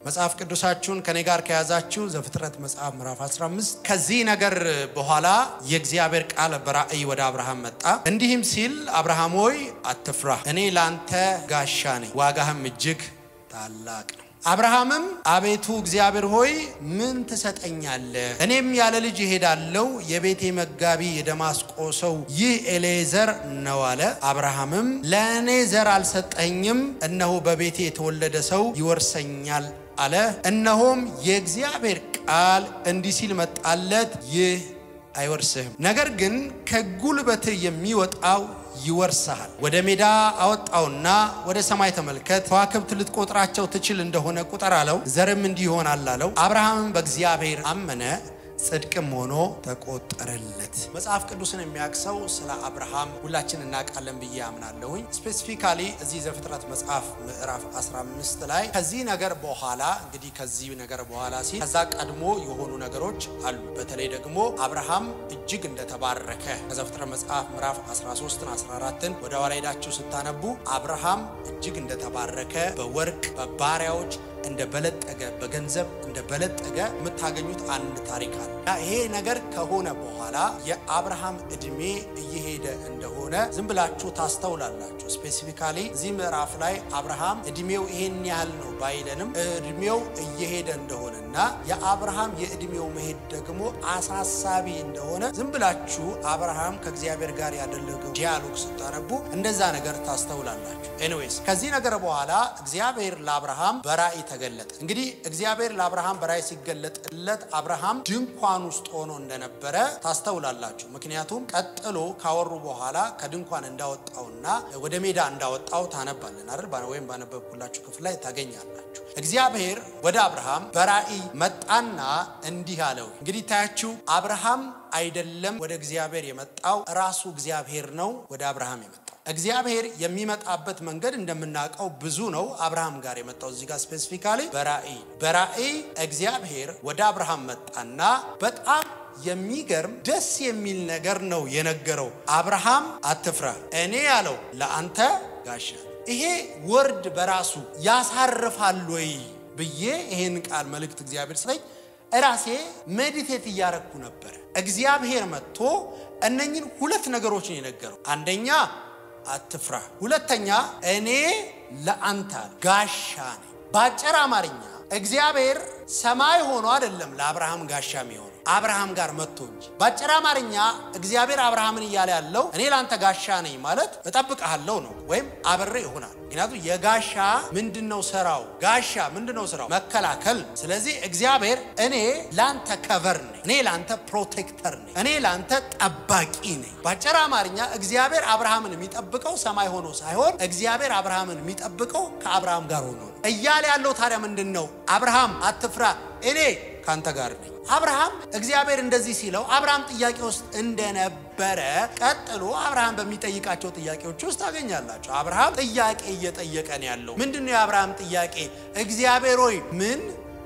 መጽሐፍ ቅዱሳችሁን ከኔ ጋር ከያዛችሁ ዘፍጥረት መጽሐፍ ምዕራፍ 15 ከዚህ ነገር በኋላ የእግዚአብሔር ቃል በራእይ ወደ አብርሃም መጣ። እንዲህም ሲል አብርሃም ሆይ አትፍራ፣ እኔ ላንተ ጋሻ ነኝ፣ ዋጋህም እጅግ ታላቅ ነው። አብርሃምም አቤቱ እግዚአብሔር ሆይ ምን ትሰጠኛለህ? እኔም ያለ ልጅ እሄዳለሁ። የቤቴ መጋቢ የደማስቆ ሰው ይህ ኤሌዘር ነው አለ። አብርሃምም ለእኔ ዘር አልሰጠኝም፣ እነሆ በቤቴ የተወለደ ሰው ይወርሰኛል አለ። እነሆም የእግዚአብሔር ቃል እንዲህ ሲል መጣለት፣ ይህ አይወርስህም፣ ነገር ግን ከጉልበትህ የሚወጣው ይወርስሃል። ወደ ሜዳ አወጣውና ወደ ሰማይ ተመልከት፣ ከዋክብት ልትቆጥራቸው ትችል እንደሆነ ቁጠር አለው። ዘርም እንዲህ ይሆናል አለው። አብርሃምም በእግዚአብሔር አመነ፣ ጽድቅም ሆኖ ተቆጠረለት። መጽሐፍ ቅዱስን የሚያቅሰው ስለ አብርሃም ሁላችን እናውቃለን ብዬ አምናለሁኝ። ስፔሲፊካሊ እዚህ ዘፍጥረት መጽሐፍ ምዕራፍ 15 ላይ ከዚህ ነገር በኋላ እንግዲህ ከዚህ ነገር በኋላ ሲል ከዛ ቀድሞ የሆኑ ነገሮች አሉ። በተለይ ደግሞ አብርሃም እጅግ እንደተባረከ ከዘፍጥረት መጽሐፍ ምዕራፍ 13ን 14ን ወደ ኋላ ሄዳችሁ ስታነቡ አብርሃም እጅግ እንደተባረከ በወርቅ በባሪያዎች እንደ በለጠገ በገንዘብ እንደ በለጠገ የምታገኙት አንድ ታሪክ አለ። ይሄ ነገር ከሆነ በኋላ የአብርሃም እድሜ እየሄደ እንደሆነ ዝም ብላችሁ ታስተውላላችሁ። ስፔሲፊካሊ እዚህ ምዕራፍ ላይ አብርሃም እድሜው ይሄን ያህል ነው ባይለንም እድሜው እየሄደ እንደሆነና የአብርሃም የእድሜው መሄድ ደግሞ አሳሳቢ እንደሆነ ዝም ብላችሁ አብርሃም ከእግዚአብሔር ጋር ያደረገው ዲያሎግ ስታነቡ እንደዛ ነገር ታስተውላላችሁ። ኤኒዌይስ ከዚህ ነገር በኋላ እግዚአብሔር ለአብርሃም በራእይ ተገለጠ። እንግዲህ እግዚአብሔር ለአብርሃም በራእይ ሲገለጥለት አብርሃም ድንኳን ውስጥ ሆኖ እንደነበረ ታስተውላላችሁ። ምክንያቱም ቀጥሎ ካወሩ በኋላ ከድንኳን እንዳወጣውና ወደ ሜዳ እንዳወጣው ታነባለን አይደል? ወይም ባነበብኩላችሁ ክፍል ላይ ታገኛላችሁ። እግዚአብሔር ወደ አብርሃም በራእይ መጣና እንዲህ አለው። እንግዲህ ታያችሁ አብርሃም አይደለም ወደ እግዚአብሔር የመጣው ራሱ እግዚአብሔር ነው ወደ አብርሃም የመጣው። እግዚአብሔር የሚመጣበት መንገድ እንደምናውቀው ብዙ ነው። አብርሃም ጋር የመጣው እዚህ ጋር ስፔሲፊካሊ በራእይ በራእይ እግዚአብሔር ወደ አብርሃም መጣና በጣም የሚገርም ደስ የሚል ነገር ነው የነገረው። አብርሃም አትፍራ፣ እኔ ያለው ለአንተ ጋሻ። ይሄ ወርድ በራሱ ያሳርፋል ወይ ብዬ ይሄን ቃል መልእክት እግዚአብሔር ስለኝ እራሴ ሜዲቴት እያረግኩ ነበረ። እግዚአብሔር መጥቶ እነኝን ሁለት ነገሮች ነው የነገረው። አንደኛ አትፍራ፣ ሁለተኛ እኔ ለአንተ ጋሻ ነኝ። በአጭር አማርኛ እግዚአብሔር ሰማይ ሆኖ አይደለም ለአብርሃም ጋሻ የሚሆነው አብርሃም ጋር መጥቶ እንጂ። በአጭር አማርኛ እግዚአብሔር አብርሃምን እያለ ያለው እኔ ለአንተ ጋሻ ነኝ ማለት እጠብቅሃለሁ ነው፣ ወይም አብሬ ይሆናል። ምክንያቱም የጋሻ ምንድን ነው ስራው? ጋሻ ምንድን ነው ስራው? መከላከል። ስለዚህ እግዚአብሔር እኔ ለአንተ ከቨር ነኝ፣ እኔ ለአንተ ፕሮቴክተር ነኝ፣ እኔ ለአንተ ጠባቂ ነኝ። በአጭር አማርኛ እግዚአብሔር አብርሃምን የሚጠብቀው ሰማይ ሆኖ ሳይሆን እግዚአብሔር አብርሃምን የሚጠብቀው ከአብርሃም ጋር ሆኖ ነው እያለ ያለው። ታዲያ ምንድን ነው? አብርሃም አትፍራ፣ እኔ ካንተ ጋር ነኝ። አብርሃም እግዚአብሔር እንደዚህ ሲለው አብርሃም ጥያቄ ውስጥ እንደነበረ ቀጥሎ አብርሃም በሚጠይቃቸው ጥያቄዎች ውስጥ ታገኛላቸው። አብርሃም ጥያቄ እየጠየቀ ነው ያለው። ምንድን ነው የአብርሃም ጥያቄ? እግዚአብሔር ሆይ ምን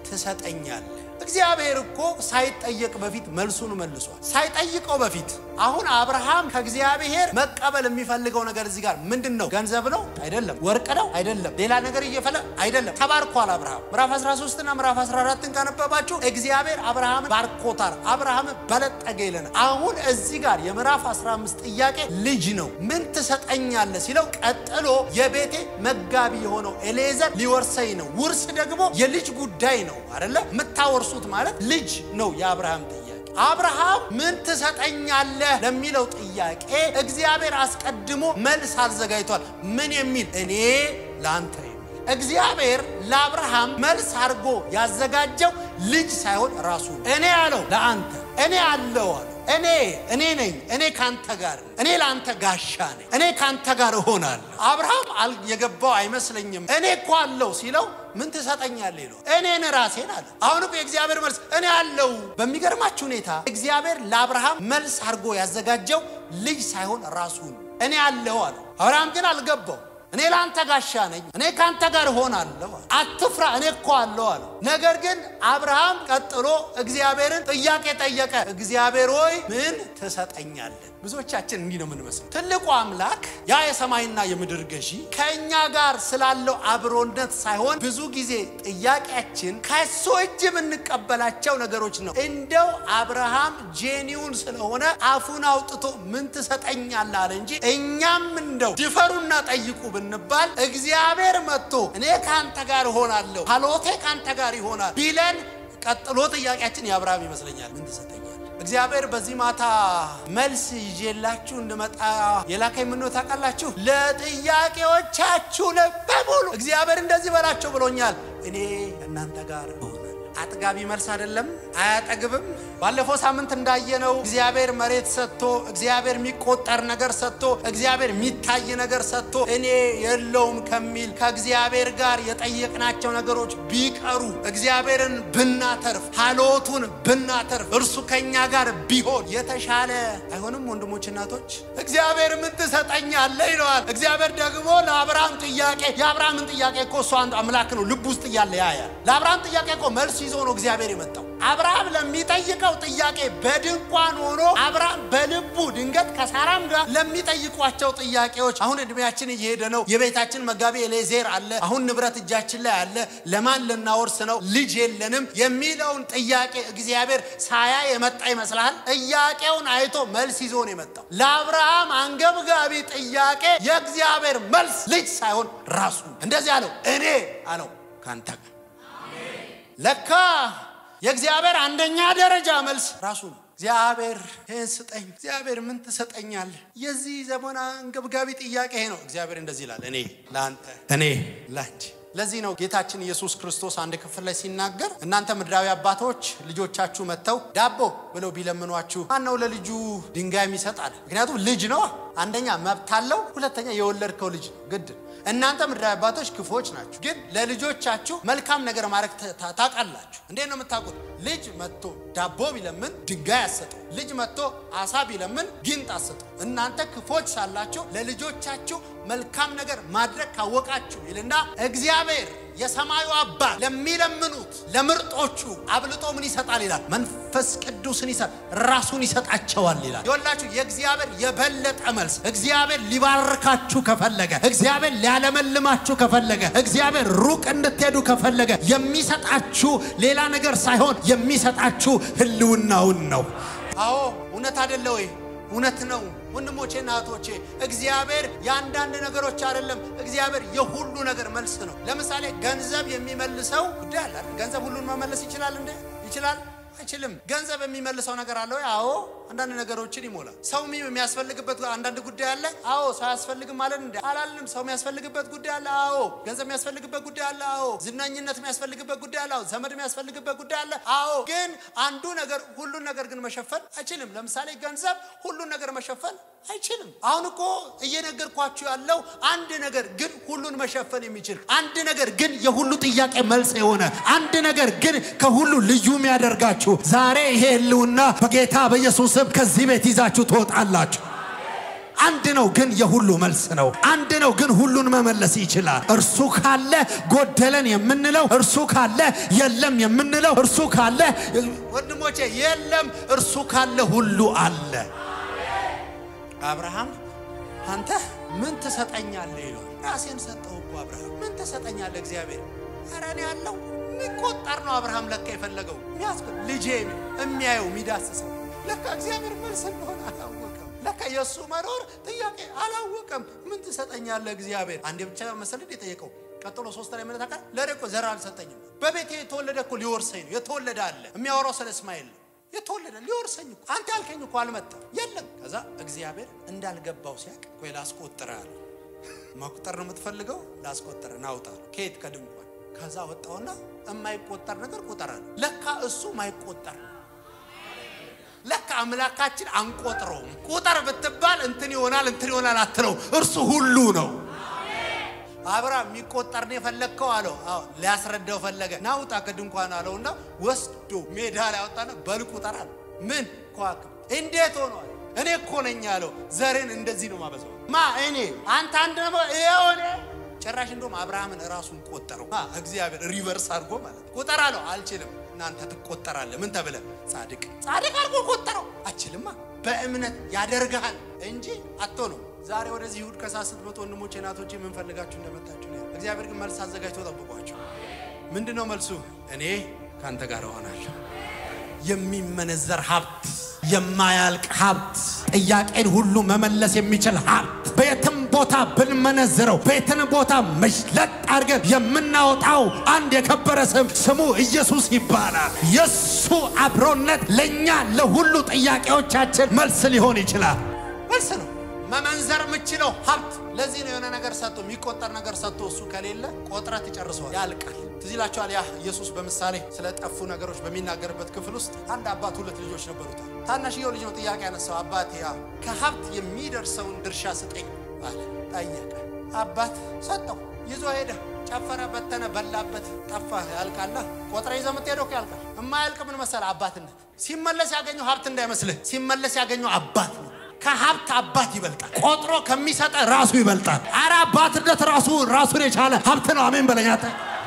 ትሰጠኛለህ? እግዚአብሔር እኮ ሳይጠየቅ በፊት መልሱን መልሷል። ሳይጠይቀው በፊት አሁን አብርሃም ከእግዚአብሔር መቀበል የሚፈልገው ነገር እዚህ ጋር ምንድን ነው? ገንዘብ ነው? አይደለም። ወርቅ ነው? አይደለም። ሌላ ነገር እየፈለ አይደለም። ተባርኳል። አብርሃም ምዕራፍ 13 እና ምዕራፍ 14ን ካነበባችሁ እግዚአብሔር አብርሃምን ባርኮታል። አብርሃም በለጠገ ይለናል። አሁን እዚህ ጋር የምዕራፍ 15 ጥያቄ ልጅ ነው። ምን ትሰጠኛለህ ሲለው ቀጥሎ የቤቴ መጋቢ የሆነው ኤሌዘር ሊወርሰኝ ነው። ውርስ ደግሞ የልጅ ጉዳይ ነው አይደለ? የምታወርሱት ማለት ልጅ ነው የአብርሃም ጥያቄ። አብርሃም ምን ትሰጠኛለህ ለሚለው ጥያቄ እግዚአብሔር አስቀድሞ መልስ አዘጋጅቷል። ምን የሚል እኔ ለአንተ የሚል እግዚአብሔር ለአብርሃም መልስ አድርጎ ያዘጋጀው ልጅ ሳይሆን ራሱ ነው። እኔ ያለው ለአንተ እኔ አለው አለ እኔ እኔ ነኝ። እኔ ካንተ ጋር ነኝ። እኔ ለአንተ ጋሻ ነኝ። እኔ ካንተ ጋር እሆናለሁ። አብርሃም የገባው አይመስለኝም። እኔ እኮ አለው ሲለው ምን ትሰጠኛለህ ይለው እኔን ራሴን አለ። አሁን እኮ የእግዚአብሔር መልስ እኔ አለው። በሚገርማችሁ ሁኔታ እግዚአብሔር ለአብርሃም መልስ አድርጎ ያዘጋጀው ልጅ ሳይሆን ራሱ ነው። እኔ አለው አለው። አብርሃም ግን አልገባው። እኔ ለአንተ ጋሻ ነኝ፣ እኔ ከአንተ ጋር እሆናለሁ፣ አትፍራ፣ እኔ እኮ አለው አለው። ነገር ግን አብርሃም ቀጥሎ እግዚአብሔርን ጥያቄ ጠየቀ። እግዚአብሔር ሆይ ምን ትሰጠኛለህ? ብዙዎቻችን እንዲህ ነው የምንመስለው። ትልቁ አምላክ ያ የሰማይና የምድር ገዢ ከእኛ ጋር ስላለው አብሮነት ሳይሆን ብዙ ጊዜ ጥያቄያችን ከሱ እጅ የምንቀበላቸው ነገሮች ነው። እንደው አብርሃም ጄኒውን ስለሆነ አፉን አውጥቶ ምን ትሰጠኛለህ አለ እንጂ እኛም እንደው ድፈሩና ጠይቁ ብንባል እግዚአብሔር መጥቶ እኔ ከአንተ ጋር እሆናለሁ፣ ሀሎቴ ከአንተ ጋር ይሆናል ቢለን ቀጥሎ ጥያቄያችን የአብርሃም ይመስለኛል። ምን ትሰጠኛለህ? እግዚአብሔር በዚህ ማታ መልስ ይዤላችሁ እንድመጣ የላከኝ ምን ነው ታውቃላችሁ? ለጥያቄዎቻችሁ በሙሉ እግዚአብሔር እንደዚህ በላቸው ብሎኛል። እኔ እናንተ ጋር እሆናለሁ። አጥጋቢ መልስ አይደለም፣ አያጠግብም። ባለፈው ሳምንት እንዳየነው እግዚአብሔር መሬት ሰጥቶ እግዚአብሔር የሚቆጠር ነገር ሰጥቶ እግዚአብሔር የሚታይ ነገር ሰጥቶ እኔ የለውም ከሚል ከእግዚአብሔር ጋር የጠየቅናቸው ነገሮች ቢቀሩ እግዚአብሔርን ብናተርፍ ሀሎቱን ብናተርፍ እርሱ ከኛ ጋር ቢሆን የተሻለ አይሆንም? ወንድሞች እናቶች፣ እግዚአብሔር ምን ትሰጠኛለህ ይለዋል። እግዚአብሔር ደግሞ ለአብርሃም ጥያቄ የአብርሃምን ጥያቄ እኮ እሱ አንድ አምላክ ነው፣ ልብ ውስጥ እያለ ያያል። ለአብርሃም ጥያቄ እኮ መልስ ይዞ ነው እግዚአብሔር የመጣው። አብርሃም ለሚጠይቀው ጥያቄ በድንኳን ሆኖ አብርሃም በልቡ ድንገት ከሳራም ጋር ለሚጠይቋቸው ጥያቄዎች አሁን እድሜያችን እየሄደ ነው። የቤታችን መጋቢ ኤሌዜር አለ። አሁን ንብረት እጃችን ላይ አለ። ለማን ልናወርስ ነው? ልጅ የለንም የሚለውን ጥያቄ እግዚአብሔር ሳያ የመጣ ይመስልሃል? ጥያቄውን አይቶ መልስ ይዞ ነው የመጣው። ለአብርሃም አንገብጋቢ ጥያቄ የእግዚአብሔር መልስ ልጅ ሳይሆን ራሱ እንደዚህ አለው፣ እኔ አለው ካንተ ጋር ለካ የእግዚአብሔር አንደኛ ደረጃ መልስ ራሱ ነው። እግዚአብሔር ይህን ስጠኝ፣ እግዚአብሔር ምን ትሰጠኛለህ? የዚህ ዘመን አንገብጋቢ ጥያቄ ይሄ ነው። እግዚአብሔር እንደዚህ ይላል፣ እኔ ለአንተ፣ እኔ ላንቺ። ለዚህ ነው ጌታችን ኢየሱስ ክርስቶስ አንድ ክፍል ላይ ሲናገር እናንተ ምድራዊ አባቶች ልጆቻችሁ መጥተው ዳቦ ብለው ቢለምኗችሁ ማን ነው ለልጁ ድንጋይ ይሰጣል? ምክንያቱም ልጅ ነው። አንደኛ መብት አለው፣ ሁለተኛ የወለድከው ልጅ ግድ እናንተ ምድራዊ አባቶች ክፉዎች ናችሁ፣ ግን ለልጆቻችሁ መልካም ነገር ማድረግ ታውቃላችሁ። እንዴት ነው የምታውቁት? ልጅ መጥቶ ዳቦ ቢለምን ድንጋይ አሰጠው። ልጅ መጥቶ አሳ ቢለምን ጊንጥ አሰጠው። እናንተ ክፎች ሳላችሁ ለልጆቻችሁ መልካም ነገር ማድረግ ካወቃችሁ ይልና እግዚአብሔር የሰማዩ አባት ለሚለምኑት ለምርጦቹ አብልጦ ምን ይሰጣል ይላል? መንፈስ ቅዱስን ይሰጥ ራሱን ይሰጣቸዋል ይላል። ይወላችሁ የእግዚአብሔር የበለጠ መልስ እግዚአብሔር ሊባርካችሁ ከፈለገ እግዚአብሔር ሊያለመልማችሁ ከፈለገ እግዚአብሔር ሩቅ እንድትሄዱ ከፈለገ የሚሰጣችሁ ሌላ ነገር ሳይሆን የሚሰጣችሁ ሕልውናውን ነው። አዎ እውነት አደለ ወይ? እውነት ነው ወንድሞቼና እህቶቼ፣ እግዚአብሔር የአንዳንድ ነገሮች አይደለም። እግዚአብሔር የሁሉ ነገር መልስ ነው። ለምሳሌ ገንዘብ የሚመልሰው ጉዳይ አለ። ገንዘብ ሁሉን መመለስ ይችላል እንዴ? ይችላል? አይችልም። ገንዘብ የሚመልሰው ነገር አለ ወይ? አዎ፣ አንዳንድ ነገሮችን ይሞላል። ሰው የሚያስፈልግበት አንዳንድ ጉዳይ አለ። አዎ፣ ሰው አያስፈልግም ማለት እንደ አላልንም። ሰው የሚያስፈልግበት ጉዳይ አለ። አዎ፣ ገንዘብ የሚያስፈልግበት ጉዳይ አለ። አዎ፣ ዝናኝነት የሚያስፈልግበት ጉዳይ አለ። አዎ፣ ዘመድ የሚያስፈልግበት ጉዳይ አለ። አዎ፣ ግን አንዱ ነገር ሁሉን ነገር ግን መሸፈን አይችልም። ለምሳሌ ገንዘብ ሁሉን ነገር መሸፈን አይችልም። አሁን እኮ እየነገርኳችሁ ያለው አንድ ነገር ግን ሁሉን መሸፈን የሚችል አንድ ነገር ግን የሁሉ ጥያቄ መልስ የሆነ አንድ ነገር ግን ከሁሉ ልዩ የሚያደርጋችሁ ዛሬ ይሄ ህልውና በጌታ በኢየሱስ ስም ከዚህ ቤት ይዛችሁ ትወጣላችሁ። አንድ ነው ግን የሁሉ መልስ ነው። አንድ ነው ግን ሁሉን መመለስ ይችላል። እርሱ ካለ ጎደለን የምንለው እርሱ ካለ የለም የምንለው እርሱ ካለ ወንድሞቼ የለም እርሱ ካለ ሁሉ አለ። አብርሃም አንተ ምን ትሰጠኛለህ ይለው። ራሴን ሰጠው እኮ አብርሃም ምን ትሰጠኛለህ? እግዚአብሔር ኧረ እኔ ያለው የሚቆጠር ነው። አብርሃም ለካ የፈለገው የሚያስቆ ልጄ የሚያየው የሚዳስሰው ለካ እግዚአብሔር መልስ እንደሆነ አላወቀም። ለካ የእሱ መኖር ጥያቄ አላወቀም። ምን ትሰጠኛለህ እግዚአብሔር? አንዴ ብቻ መሰለህ የጠየቀው። ቀጥሎ ሶስት ላይ መለታ ቃል ለእኔ እኮ ዘር አልሰጠኝም። በቤቴ የተወለደ እኮ ሊወርሰኝ ነው። የተወለደ አለ የሚያወራው ስለ እስማኤል ነው። የተወለደ ሊወርሰኝ እኮ አንተ ያልከኝ እኮ አልመጣም የለም። ከዛ እግዚአብሔር እንዳልገባው ሲያቅ ቆይ ላስቆጥር አለ። መቁጠር ነው የምትፈልገው? ላስቆጥር ናውጣ ከየት ከድንኳን ከዛ ወጣውና የማይቆጠር ነገር ቁጠር አለ። ለካ እሱ ማይቆጠር ነው። ለካ አምላካችን አንቆጥረውም። ቁጠር ብትባል እንትን ይሆናል እንትን ይሆናል አትለው። እርሱ ሁሉ ነው። አብርሃም የሚቆጠር ነው የፈለግከው አለው። አዎ ሊያስረዳው ፈለገ። ናውጣ ከድንኳን አለውና ወስዶ ሜዳ ላይ አወጣና በል ቁጠር አለ። ምን ከዋክብት እንዴት ሆኗል? እኔ እኮ ነኝ አለው። ዘርን እንደዚህ ነው ማበዛው። ማ እኔ አንተ አንድ ነው የሆነ ጭራሽ እንደውም አብርሃምን ራሱን ቆጠረው። እግዚአብሔር ሪቨርስ አድርጎ ማለት ቁጠር አለው። አልችልም እናንተ ትቆጠራለህ። ምን ተብለ? ጻድቅ ጻድቅ አድርጎ ቆጠረው። አችልማ በእምነት ያደርግሃል እንጂ አትሆነው። ዛሬ ወደዚህ ይሁድ ከሳት ስትመጡ ወንድሞቼ እናቶቼ የምንፈልጋችሁ እንደመጣችሁ ነው። እግዚአብሔር ግን መልስ አዘጋጅቶ ጠብቋቸው። ምንድን ነው መልሱ? እኔ ከአንተ ጋር እሆናለሁ። የሚመነዘር ሀብት፣ የማያልቅ ሀብት፣ ጥያቄን ሁሉ መመለስ የሚችል ሀብት በየትም ቦታ ብንመነዝረው በየትን ቦታ መሽለጥ አድርገን የምናወጣው አንድ የከበረ ስም ስሙ ኢየሱስ ይባላል። የእሱ አብሮነት ለእኛ ለሁሉ ጥያቄዎቻችን መልስ ሊሆን ይችላል። መልስ ነው መመንዘር የምችለው ሀብት። ለዚህ ነው የሆነ ነገር ሰጥቶ የሚቆጠር ነገር ሰጥቶ እሱ ከሌለ ቆጥረት ይጨርሰዋል፣ ያልቃል። ትዝ ይላችኋል ያ ኢየሱስ በምሳሌ ስለ ጠፉ ነገሮች በሚናገርበት ክፍል ውስጥ አንድ አባት ሁለት ልጆች ነበሩታል። ታናሽየው ልጅ ነው ጥያቄ ያነሳው። አባቴ ያ ከሀብት የሚደርሰውን ድርሻ ስጠኝ አለ። ጠየቀ። አባት ሰጠው። ይዞ ሄደ። ጨፈረ፣ በተነ፣ በላበት፣ ጠፋ። ያልቃላ ቆጥረ ይዘህ የምትሄደው እኮ ያልቃል። የማያልቅ ምን መሰለህ? አባትነት ሲመለስ ያገኘው ሀብት እንዳይመስልህ፣ ሲመለስ ያገኘው አባት ነው። ከሀብት አባት ይበልጣል። ቆጥሮ ከሚሰጠ ራሱ ይበልጣል። አረ አባትነት ራሱ ራሱን የቻለ ሀብት ነው። አሜን በለኛተ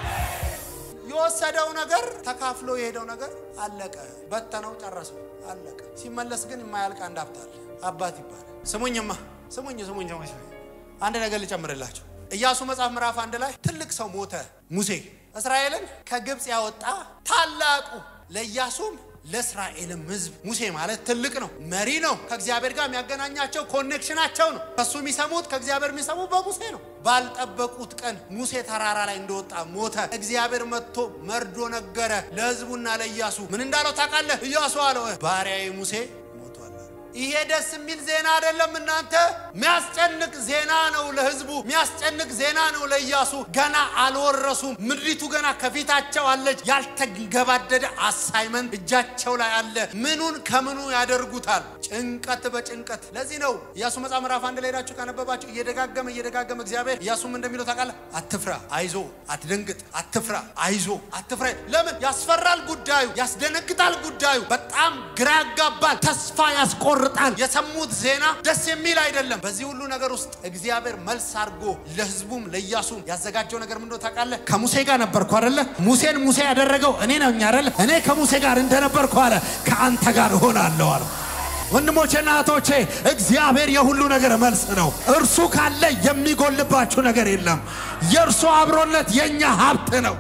የወሰደው ነገር ተካፍሎ የሄደው ነገር አለቀ። በተነው፣ ጨረሰው፣ አለቀ። ሲመለስ ግን የማያልቅ አንድ ሀብት አለ። አባት ይባላል። ስሙኝማ፣ ስሙኝ፣ ስሙኝ፣ ስሙኝ። አንድ ነገር ልጨምርላቸው። ኢያሱ መጽሐፍ ምዕራፍ አንድ ላይ ትልቅ ሰው ሞተ። ሙሴ እስራኤልን ከግብፅ ያወጣ ታላቁ ለኢያሱም ለእስራኤልም ሕዝብ ሙሴ ማለት ትልቅ ነው፣ መሪ ነው። ከእግዚአብሔር ጋር የሚያገናኛቸው ኮኔክሽናቸው ነው። ከእሱ የሚሰሙት ከእግዚአብሔር የሚሰሙት በሙሴ ነው። ባልጠበቁት ቀን ሙሴ ተራራ ላይ እንደወጣ ሞተ። እግዚአብሔር መጥቶ መርዶ ነገረ ለሕዝቡና ለኢያሱ። ምን እንዳለው ታውቃለህ? ኢያሱ አለው ባሪያዬ ሙሴ ሞቷል። ይሄ ደስ የሚል ዜና አይደለም እናንተ፣ የሚያስጨንቅ ዜና ነው ለሕዝቡ፣ የሚያስጨንቅ ዜና ነው ለኢያሱ። ገና አልወረሱም። ምድሪቱ ገና ከፊታቸው አለች። ያልተገባደደ አሳይመንት እጃቸው ላይ አለ። ምኑን ከምኑ ያደርጉታል? ጭንቀት በጭንቀት። ለዚህ ነው ኢያሱ መጽሐፍ ምዕራፍ አንድ ላይ ሄዳችሁ ካነበባችሁ እየደጋገመ እየደጋገመ እግዚአብሔር ኢያሱም እንደሚለው ታውቃለህ፣ አትፍራ፣ አይዞ፣ አትደንግጥ፣ አትፍራ፣ አይዞ፣ አትፍራ። ለምን ያስፈራል? ጉዳዩ ያስደነግጣል። ጉዳዩ በጣም ግራ ያጋባል፣ ተስፋ ያስቆርጣል። የሰሙት ዜና ደስ የሚል አይደለም። በዚህ ሁሉ ነገር ውስጥ እግዚአብሔር መልስ አድርጎ ለህዝቡም ለኢያሱም ያዘጋጀው ነገር ምንድነው ታውቃለህ? ከሙሴ ጋር ነበርኩ አይደለ? ሙሴን ሙሴ ያደረገው እኔ ነኝ አይደለ? እኔ ከሙሴ ጋር እንደነበርኩ አለ ከአንተ ጋር እሆናለሁ አለ። ወንድሞቼና እህቶቼ እግዚአብሔር የሁሉ ነገር መልስ ነው። እርሱ ካለ የሚጎልባችሁ ነገር የለም። የእርሱ አብሮነት የእኛ ሀብት ነው።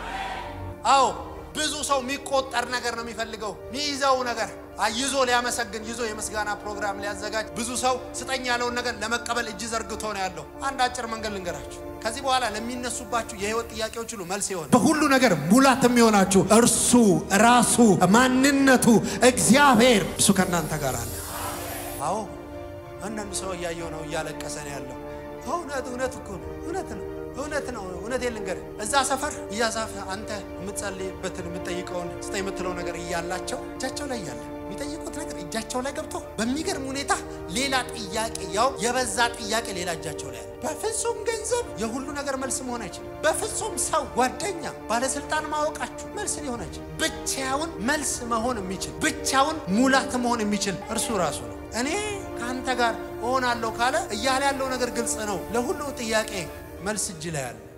አዎ ብዙ ሰው የሚቆጠር ነገር ነው የሚፈልገው የሚይዘው ነገር ይዞ ሊያመሰግን ይዞ የምስጋና ፕሮግራም ሊያዘጋጅ ብዙ ሰው ስጠኝ ያለውን ነገር ለመቀበል እጅ ዘርግቶ ነው ያለው። አንድ አጭር መንገድ ልንገራችሁ። ከዚህ በኋላ ለሚነሱባችሁ የህይወት ጥያቄዎች ሁሉ መልስ የሆነ በሁሉ ነገር ሙላት የሚሆናችሁ እርሱ ራሱ ማንነቱ እግዚአብሔር እሱ ከእናንተ ጋር አለ። አዎ አንዳንዱ ሰው እያየው ነው እያለቀሰ ነው ያለው። እውነት እውነት እኮ ነው እውነት ነው እውነት ነው። እውነት ልንገርህ እዛ ሰፈር እያዛፍ አንተ የምትጸልይበትን የምትጠይቀውን ስጠ የምትለው ነገር እያላቸው እጃቸው ላይ እያለ የሚጠይቁት ነገር እጃቸው ላይ ገብቶ በሚገርም ሁኔታ ሌላ ጥያቄ ያው የበዛ ጥያቄ ሌላ እጃቸው ላይ አለ። በፍጹም ገንዘብ የሁሉ ነገር መልስ መሆን አይችልም። በፍጹም ሰው፣ ጓደኛ፣ ባለስልጣን ማወቃችሁ መልስ ሊሆን አይችልም። ብቻውን መልስ መሆን የሚችል ብቻውን ሙላት መሆን የሚችል እርሱ ራሱ ነው። እኔ ከአንተ ጋር እሆናለሁ ካለ እያለ ያለው ነገር ግልጽ ነው። ለሁሉ ጥያቄ መልስ እጅ ላይ አለ።